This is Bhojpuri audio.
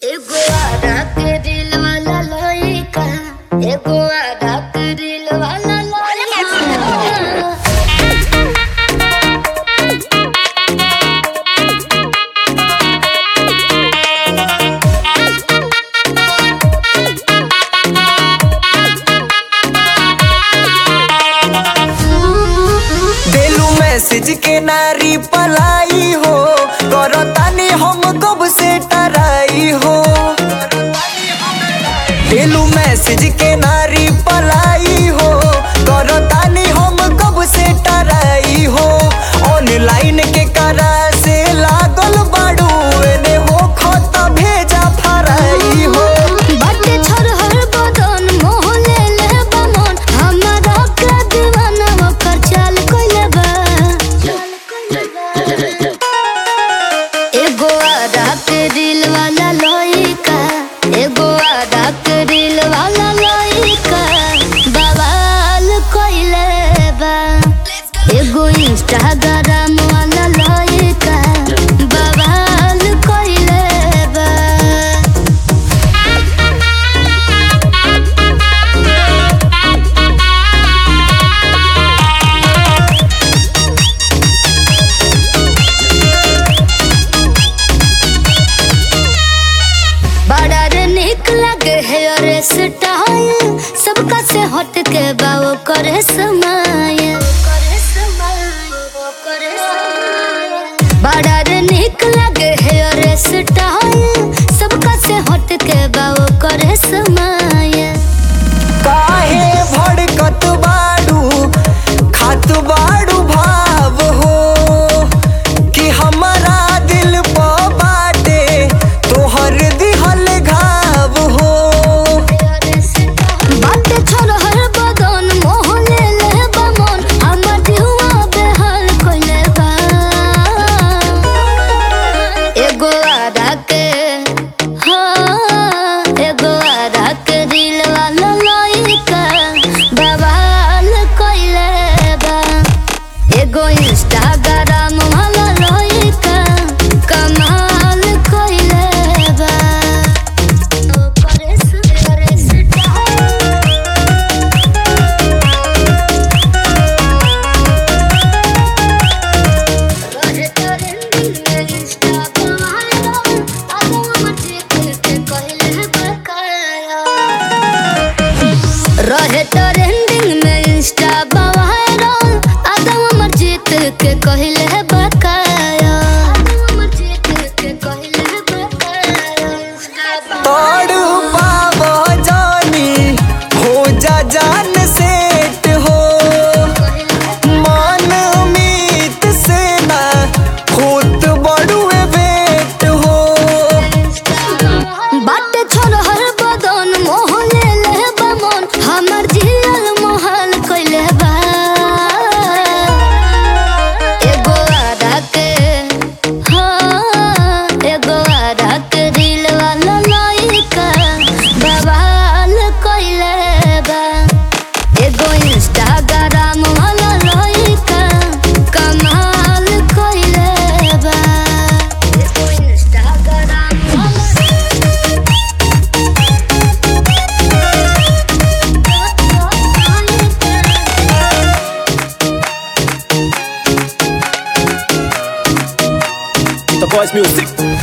एगो आधा के दिल वाला लइका एगो आधा के दिल वाला लइका देलू मैसेज के नारी पलाई हो करतानी हम कब से टराई हो देलू मैसेज के नारी पलाई हो करतानी हम कब से टराई हो ऑनलाइन के करा से लागल बाड़ू एने हो खत भेजा फराई हो बाटे छोरहर बदन मोह ले ले बमन हमरा के दीवाना ओकर चाल कइले बा एगो आधा के दिल वाला लइका एगो आधा के दिल वाला लइका बवाल कइले बा एगो इंस्टाग्राम वाला लइका बवाल कइले बा बड़ा रे निक लगे है और स्टाइल सबका से हट के बाओ करे समाय बड़ा रे निक लगे है और स्टाइल सबका से हट के बाओ करे समाय काहे भड़कत बाड़ू खात बाड़ू भाव हो कि हमारा दिल प बाटे तोहर दिहल घाव हो बाटे छोरहर बदन मोह ले ले बमन हमर दिहुआ बेहाल कइले बा एगो आधा के हाँ एगो आधा के दिल वाला लइका बवाल कइले बा एगो इंस्टाग्राम वाला लइका कमाल कइले बा करे से करे से रहे तोरे दिल में इंस्टा बवालो आगो मचे के कहले बकाया रहे ट्रेंडिंग में इंस्टा बवायरल आदम अमर जीत के कहले बकाया आदम अमर जीत के कहले बकाया तोड़ पाव जानी हो जा जान सेट हो मान मीत से ना खुद बड़ुए बेट हो बाटे छोरहर बदन मोह ले ले बमन हमर जियल मोहल कइले बा एगो आधा के हाँ एगो आधा के दिल वाला लइका बवाल कइले बा एगो इंस्टाग्राम वाला लइका कमाल कइले बा एगो इंस्टाग्राम The voice music.